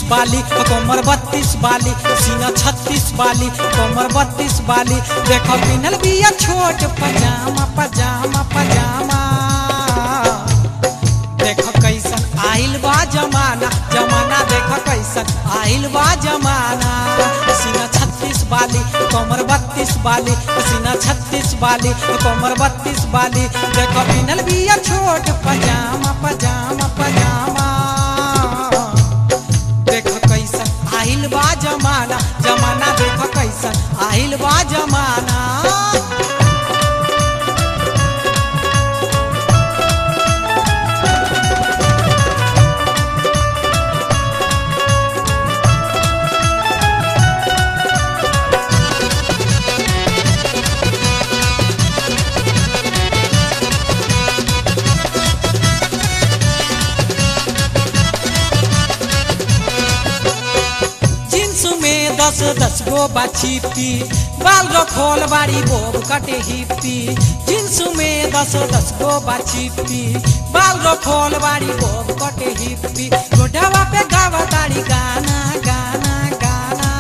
बाली कमर बत्तीस बाली सीना छत्तीस बाली कमर बत्तीस बाली देखो पिनल बिया छोट पजामा पजामा पजामा देखो कैसन आइल बा जमाना जमाना देखो कैसन आइल बा जमाना सीना छत्तीस बाली कमर बत्तीस बाली सीना छत्तीस बाली कमर बत्तीस बाली देखो पिनल बिया छोट पजामा पजामा पजामा देखो कैसन आइल बा जमाना जमाना देखो कैसन आइल बा जमाना जींस में दस दस गो बाछीपी बाल रखोल बाड़ी बोब कटे हिप्पी जींस में दस दस गो बाछीपी बाल रखोल बाड़ी बोब कटे हिप्पी गोढ़ावा पे गावा ताड़ी गाना गाना गाना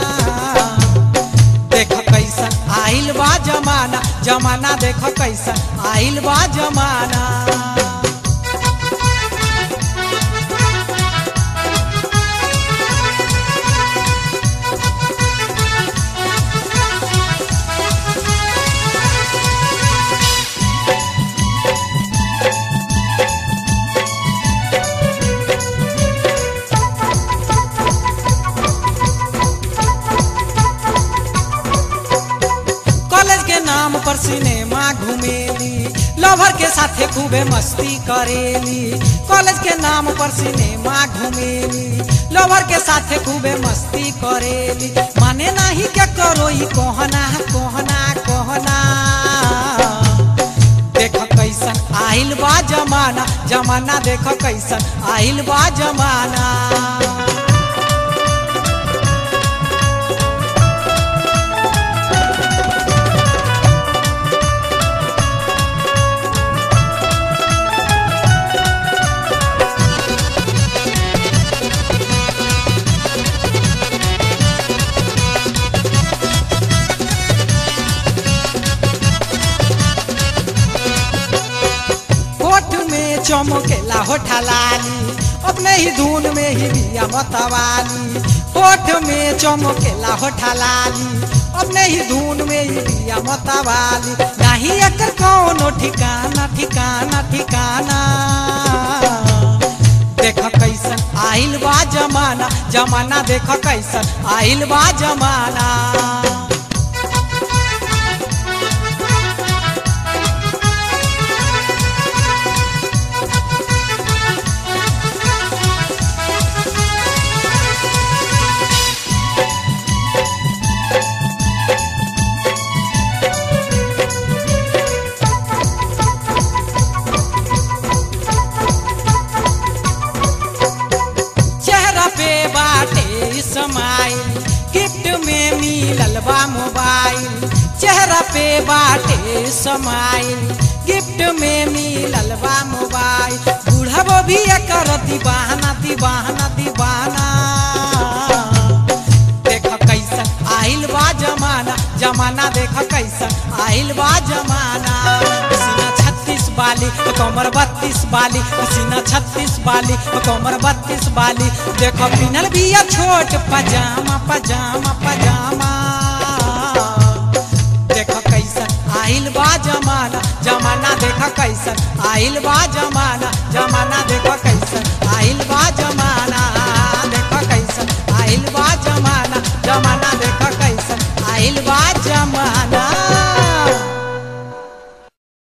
देखो कैसन आइल बा जमाना जमाना देखो कैसन आइल बा जमाना कॉलेज के नाम पर सिनेमा घूमेली लवर के साथे खूबे मस्ती करेली कॉलेज के नाम पर सिनेमा घूमेली लवर के साथे खूबे मस्ती करेली माने नहीं क्या करो ई कहना कहना कहना देखो कैसन आइल बा जमाना जमाना देखो कैसन आइल बा जमाना होठ में चमकेला होठा लाली अपने ही धुन में ही बिया मतवाली होठ में चमकेला होठा लाली अपने ही धुन में ही बिया मतवाली नहीं एकर कौनो ठिकाना ठिकाना ठिकाना देखो कैसन आइल बा जमाना जमाना देखो कैसन आइल बा जमाना चेहरा पे बाटे समाइल गिफ्ट में मिलल बा मोबाइल चेहरा पे बाटे समाइल गिफ्ट में मिलल बा मोबाइल बूढ़ा भी एकर दीवाना दीवाना दीवाना देखो कैसन आइल बा जमाना जमाना देखो कैसन आइल बा जमाना सीना छत्तीस बाली कमर बत्तीस बाली सीना छत्तीस बाली कमर बत्तीस बाली देखो पिनल बिया छोट पजामा पजामा पजामा देखो कैसन आइल बा जमाना जमाना देखो कैसन आइल बा जमाना